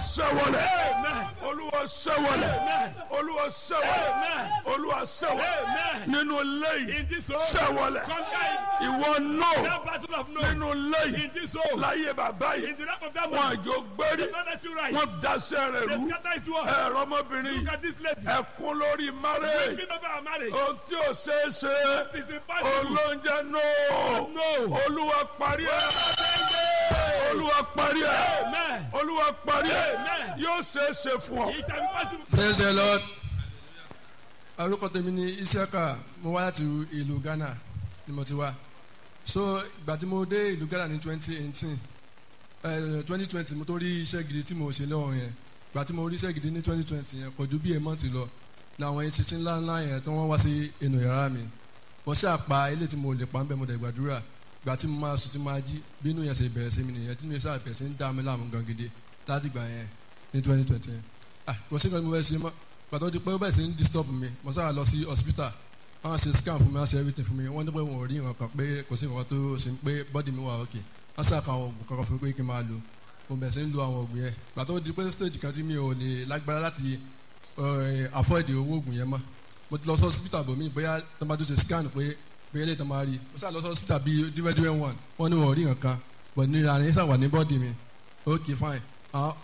sẹ́wọ̀lẹ̀ Amen. olúwa sẹ́wọ̀lẹ̀ Amen. olúwa sẹ́wọ̀lẹ̀ Amen. olúwa sẹ́wọ̀lẹ̀ Amen. nínú lẹ́yìn In this home, sẹ́wọ̀lẹ̀ conquer it. ìwọ náà That battle of no. nínú lẹ́yìn In this home, láyé bàbá yìí in the lap of that wọn man, àjò gbérí don't let you rise. wọn daṣẹ́ rẹ̀ They rú scatter his word. ẹ̀rọ ọmọbìnrin Look yìí at this lady. ẹkún lórí márẹ̀ Weeping over our marriage. ohun tí ò ṣeé ṣe It is impossible. olóúnjẹ náà No. olúwa parí ẹ̀ olúwa parí ẹ̀ Amen. olúwa parí ẹ̀ Amen. yóò ṣeé ṣe fún ọ. It shall be possible. praise the lord orúkọ tèmi ni isiaka mo wá láti ìlú ghana ni mo ti wá so ìgbà tí mo dé ìlú ghana ní twenty eighteen twenty twenty mo tó rí iṣẹ́ gidi tí mo ṣe lọ́wọ́ yẹn ìgbà tí mo rí iṣẹ́ gidi ní twenty twenty yẹn kò ju bí èèmọ̀ ti lọ ní àwọn ìṣiṣẹ́ ńlá ńlá yẹn tí wọ́n wá sí inú yàrá mi mo ṣáà pa ilé tí mo lè pa ń bẹ́ mo dẹ̀ gbàdúrà ìgbà tí mo máa sùn tí mo máa jí bí inú yẹn ṣe bẹ̀rẹ̀ sí mi nìyẹn tí inú yẹn ṣáà bẹ̀rẹ̀ sí ń dá mi láàmú gan gidi láti gbà yẹn ní twenty twenty yẹn ah kò sí nǹkan tí mo fẹ́ ṣe mọ́ gbàtọ́ di pé ó bẹ̀rẹ̀ sí ń disturb mi mo sábà lọ sí hospital wọ́n ṣe scan fún mi wọ́n ṣe everything fún mi wọ́n ní pé wọn ò rí nǹkan kan pé kò sí nǹkan tó ṣe pé body mi wà okay wọ́n ṣe àkàwọn oògùn kankan fún mi pé kí n máa lò mo bẹ̀rẹ̀ sí ń lo àwọn oògùn yẹn gbàtọ́ di pé stage kan tí mi ò lè lágbára láti eh, afford owó oògùn yẹn mọ́ mo ti lọ sí hospital bò mí bóyá tó máa tó ṣe scan pé bóyá ilé tó máa rí mo sábà lọ sí hospital bíi díwẹ́díwẹ́ one wọ́n ní wọn ò rí nǹkan but nira ni sábà ní body mi okay fine àwọn